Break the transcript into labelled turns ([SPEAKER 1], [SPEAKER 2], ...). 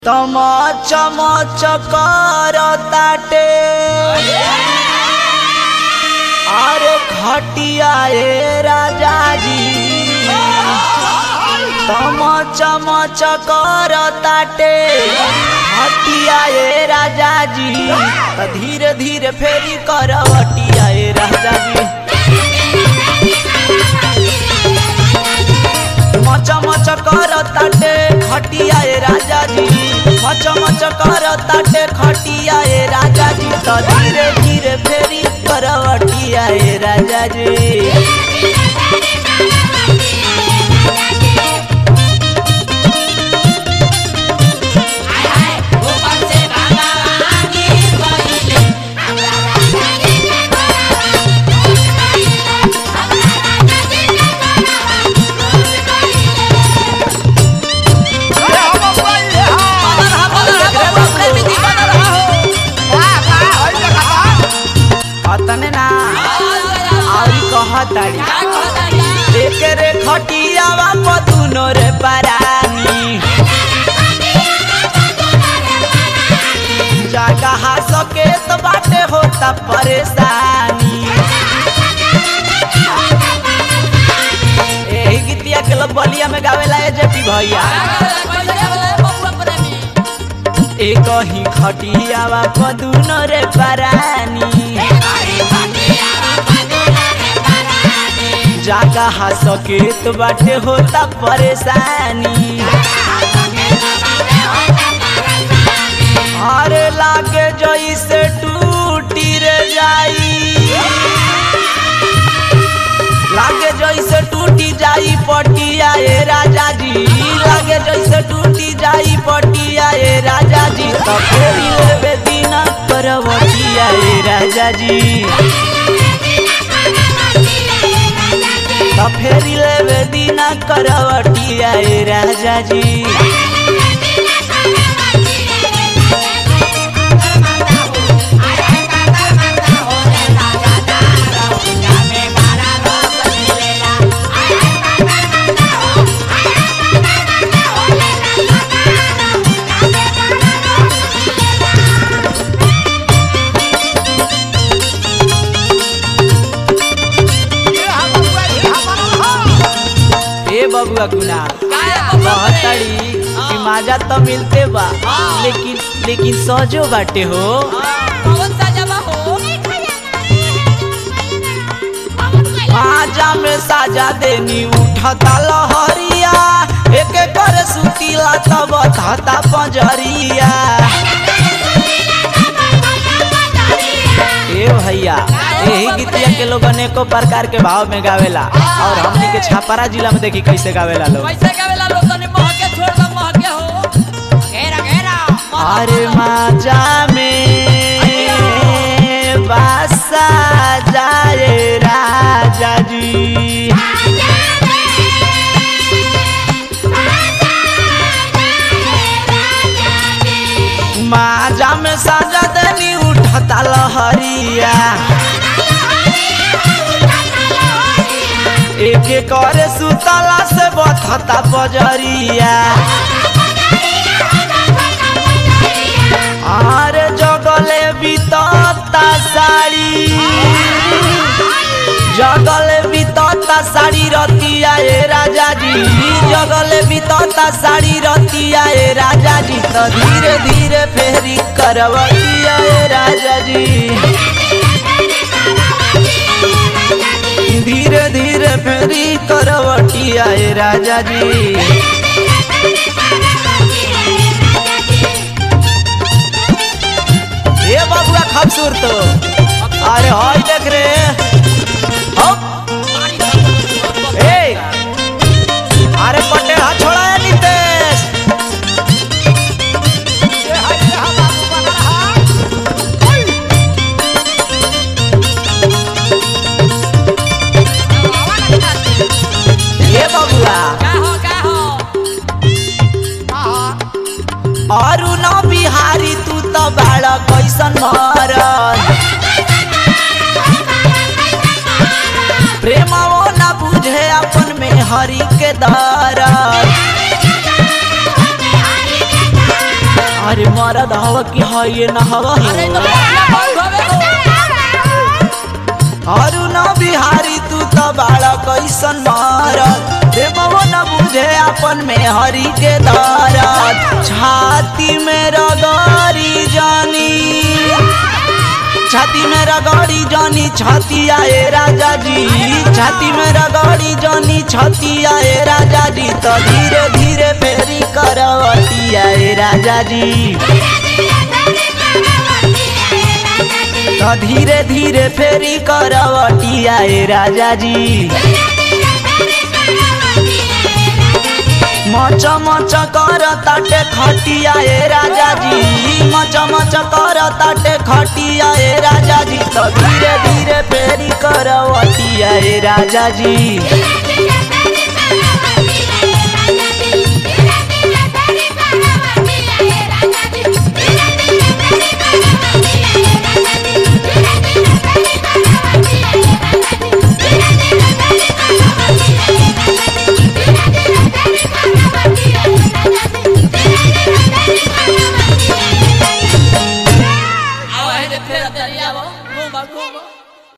[SPEAKER 1] तम चमच कर ताटे अरे खटिया ए राजा जी तम चमच कर ताटे खटिया ए राजा जी त धीरे धीरे फेरी करवटिया ए राजा जी मच मच कर ताटे खटिया ए राजा जी मच मच कर ताटे खटिया ए राजा जी तो धीरे धीरे फेरी करवटिया ए राजा जी अतने ना आउरी कहताड़ी एक रे खटियावा पतुनो रे परानी जगह सके तो बाटे होता परेशानी एही गीतिया के लोग बलिया में गावेला ए जेपी भैया एक ही खटियावा पदुनो रे परानी जगह सकेत बाटे होता परेशानी अरे लागे जैसे टूटी रे जाई लागे जैसे टूटी जाई पटिया ए राजा जी लागे जैसे टूटी जाई पटिया ए राजा जी तो फेरी लेबे दीना करवटिया ए राजा जी तो फेरी लेबे दीना करवटिया ए राजा जी ए बबुआ गुना कहतड़ी कि माजा तो मिलते बा लेकिन लेकिन सजो बाटे हो माजा में साजा देनी उठता लहरिया एक कर सुतीला तब थता पंजरिया ए भैया यही गीतिया के लोग अनेको प्रकार के भाव में गावेला और हमनी के छापारा जिला में देखी कैसे गावेला लोग अरे माजा में बासा जाए राजा जी माजा में साजा दनी उठता लहरिया एक करे सुतला से बथता बजरिया आरे जगले बीतता साड़ी जगले बीतता साड़ी रतिया ए राजा जी जगले बीतता साड़ी रतिया ए राजा जी तो धीरे धीरे फेरी करवतिया ए राजा जी धीरे धीरे फेरी करवटिया ए राजा जी ए बबुआ खूबसूरत अरे हाय देख रे हप ए अरे पटे हाथ छोड़ा है नितेश ए बबुआ अरु न बिहारी तू त बाड़ कैसन मरल प्रेम वो न बुझे अपन में हरि के दरद अरे मरद हवा की है ये न हवा
[SPEAKER 2] अरे तो पहला बहुत होवे हो
[SPEAKER 1] अरु न बिहारी तू तो बाड़ा कैसन मारत देवो न बुझे अपन में हरि के दरद छाती में रगड़ी जानी छाती में रगड़ी जानी छाती आए राजा जी छाती में रगड़ी जानी छाती आए राजा जी तो धीरे धीरे फेरी करवती आए राजा जी तो धीरे धीरे फेरी करवती आए राजा जी मच मच कर ताटे खटिया ए राजा जी मच मच कर ताटे खटिया ए राजा जी तो धीरे धीरे फेरी करवटिया ए राजा जी